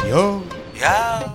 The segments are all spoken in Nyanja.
Yo. Yo.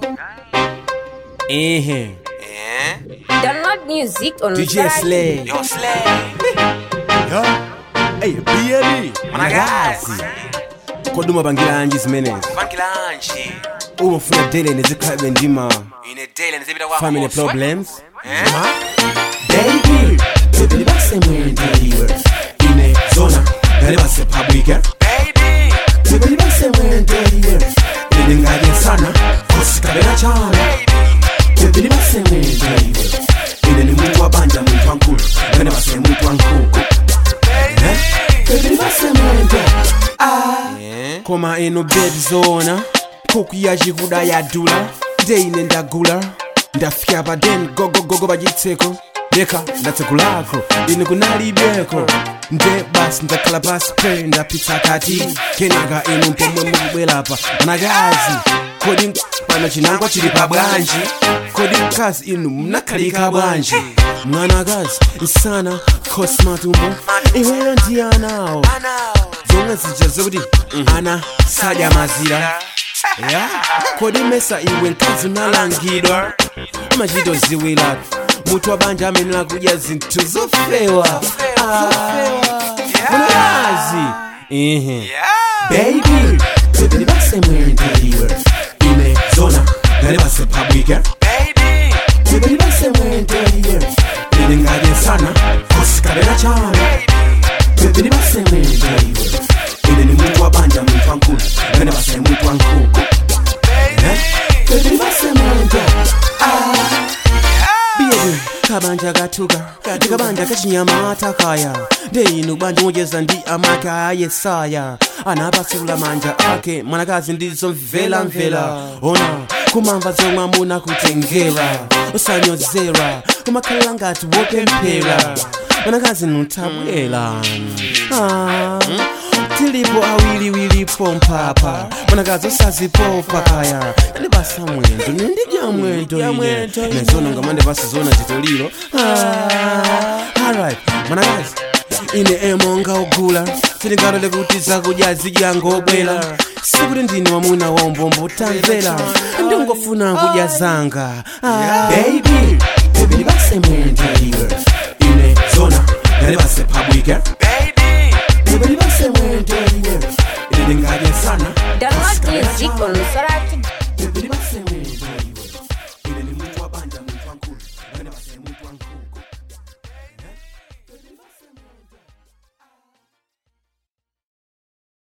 Ehe. Eh? Download music on DJ Slay. Yo, Slay. Yo. Hey, BLE. Mwanagazi. Koduma bangilanji zimenezi. Bangilanji. Uma ufuna dele nezikhabe ndima Ine daily nizibida kwa family problems. Eh? Baby, baby basemwendeliwe. Ine zona, ngale basephabwike. Baby. Baby basemwendeliwe. Ine ngaye sana, kosikabela chana. Baby. Baby basemwendeliwe. Ine ni muntu wabanja muntu wankulu, ngane base muntu wankuku. Baby. Baby basemwende. Eh? koma eno bed zona kuku yachikuda yadula ndeine ndagula ndafika paden gogogogo pachitseko leka ndatsekulako ine kunalibeko nde basi ndakhala pasi pe ndapitsa kati kenaka inu mpomwe mukubwerapa anakazi kodi pano chinangwa chili pa bwanji kodi mkazi inu mnakhalika bwanji mwanakazi msana kosmatumbo iweyo ndi anawo Anao. zonga zija zokuti ana sadya mazira ya kodi mesa iwe mkazi unalangidwa amachito ziwila mutu wabanja amenera kudya zinthu zofewa munakazi ehe Yeah. baby baby basemwendeliwe ine zona ngale basephabwike Baby. baby basemwendeliwe ine ngake sana kosikabela chana Baby. bebeni basemwendeliwe ine ni muntu wabanja muntu wankulu ngane base muntu wankuku Baby. bebeni basemwende biyeni kabanja katuka ndikabanja kachinyama atakaya ndeinu banja mojeza ndi amake ayesaya anapasula manja ake mwanakazi ndizo mvela mvela ona kumamva zomwe amuna kutengera usanyozera kumakhalira ngati wopemphera mwanakazi nutabwera ah, tilipo awiliwilipo mpapa mwanakazi usazipopa kaya ndibasa mwendo nindidya mwendo ine nezona ngamande pasizona titoliro ah, alright mwanakazi ine emonga ogula tilikalole kuti zakudya zidyangobwera sikuti ndine wamuna waumbombo tamvera ndingofuna kudya zanga ah. baby baby ndibasemwendeliwe ine zona ngale basephabwike Baby. baby ndibasemwendeliwe ine ndingadye sana Download music on Sora